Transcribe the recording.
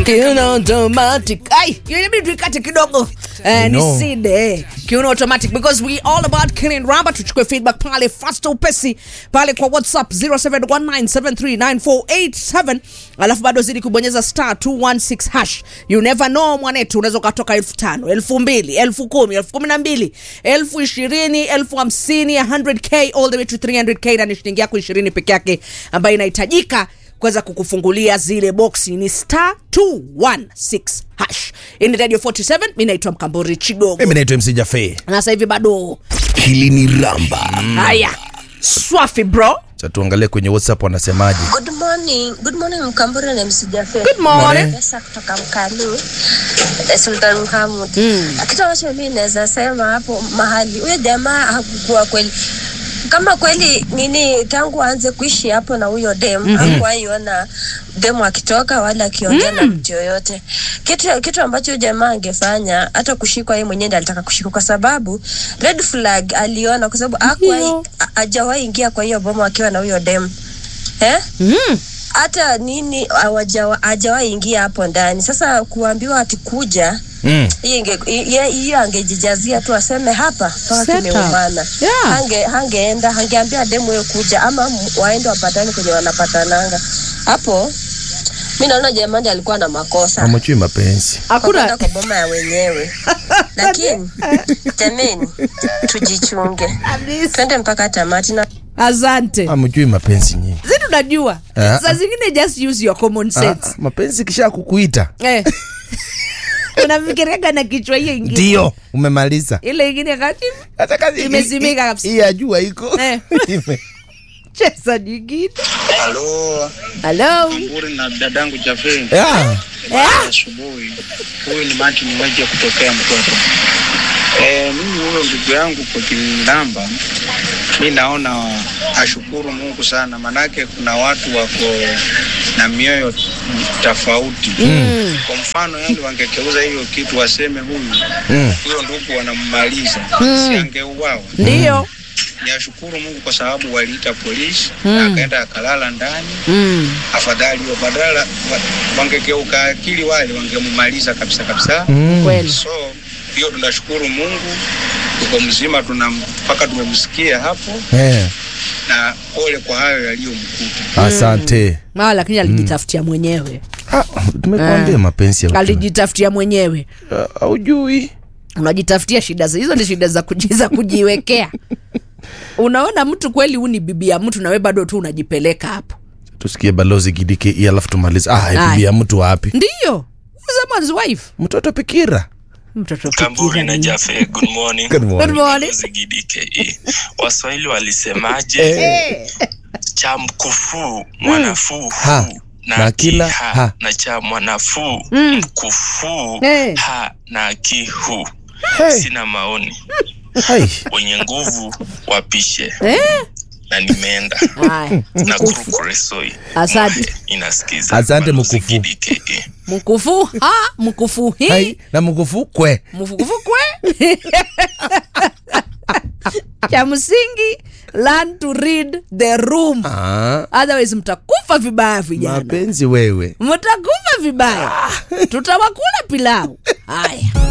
kiuno automatic ai inabidi tuikate kidogo eh, ni know. side kiuno automatic because we all about killing ramba tuchukue feedback pale fast upesi pale kwa whatsapp 0719739487 alafu bado zidi kubonyeza star 216 hash you never know mwanetu unaweza ukatoka elfu tano elfu mbili elfu kumi elfu kumi na mbili elfu ishirini elfu hamsini 100k all the way to 300k na ni shilingi yako ishirini peke yake ambayo inahitajika kuweza kukufungulia zile boksi ni star 216 hash hii ni radio 47 mi naitwa mkambori chigogo mimi naitwa mc jafe na sasa hivi bado hili ni ramba haya swafi bro cha tuangalie kwenye whatsapp wanasemaje Good morning. Good morning Mkamburi na MC Jafe. Good morning. Pesa kutoka Mkalu. eh, Sultan Muhammad. Kitu ambacho mimi naweza sema hapo mahali huyo jamaa hakukuwa kweli kama kweli nini tangu aanze kuishi hapo na huyo dem mm hakuwaiona demu akitoka wala akiongea na mtu yoyote kitu, kitu ambacho huyo jamaa angefanya hata kushikwa yeye mwenyewe ndiye alitaka kushikwa kwa sababu red flag aliona kwa sababu hakuwahi hajawahi ingia kwa hiyo bomo akiwa na huyo dem eh? mm. hata nini hawajawa- hajawahi ingia hapo ndani sasa kuambiwa ati kuja mm. hiyo inge- hiyo hiyo angejijazia tu aseme hapa mpaka Set up. kimeumana Yeah. hange hangeenda hangeambia demu hiyo kuja ama m- waende wapatane kwenye wanapatananga hapo mi naona jamani alikuwa na makosa amachui mapenzi kwa kwenda hakuna kwa boma ya wenyewe lakini jameni tujichunge twende mpaka tamati na asante amachui mapenzi nyingi zi tunajua Ah. saa zingine just use your common ah, sense mapenzi kisha kukuita eh. unafikiriaga na kichwa hiyo ingine ndio umemaliza ile ingine kati Hata kazi- Imezimika hii- kabisa. hii ya jua iko Eh. Ime- cheza nyingine Halo, halo Mburi na dadangu Jafe. Yeah. eh? Asubuhi huyu ni Mati Mweje kutokea Mtwapa. Eh, mimi huyo ndugu yangu kwa Kilamba, mi naona ashukuru Mungu sana, manake kuna watu wako na mioyo tofauti Mm. Kwa mfano, yani wangekeuza hiyo kitu waseme huyu Mm. huyo ndugu wanammaliza, si angeuawa. ndio Niashukuru Mungu kwa sababu waliita polisi na akaenda akalala ndani mm. afadhali hiyo badala wa- wangegeuka akili wale wangemumaliza kabisa kabisa Mm. kweli so hiyo tunashukuru mungu tuko mzima tuna mpaka tumemsikia hapo Eh, na pole kwa hayo yaliyomkuta asante maa lakini alijitafutia mwenyewe Ah, tumekuambia mapenzi ya utu. alijitafutia mwenyewe Ah, haujui unajitafutia shida za hizo ni shida za, kuji, za kujiwekea unaona mtu kweli huu ni bibi ya mtu nawe bado tu unajipeleka hapo tusikie balozi gidike hii alafu tumalize ah, Aya. bibi ya mtu wapi ndiyo someone's wife mtoto pikira mtoto Kamburi fikira na nini? Jafe, good morning. Good morning. Good morning. Balozi Gidi KE. Waswahili walisemaje? Eh. Cha mkufuu mwanafuu Ha. hu Na na kila kiha ha. na cha mwanafuu Mm. mkufuu Eh. ha na kihu. Hey. Sina maoni, Hai. wenye nguvu wapishe Eh? na nimeenda Haya, na mkufu kurukuresoi Asante. inasikiza Asante, Balozi mkufu. Gidi KE. mkufu ha mkufu hi Hai. na mkufu kwe mkufu kwe cha msingi learn to read the room ah, otherwise mtakufa vibaya vijana mapenzi wewe mtakufa vibaya tutawakula pilau haya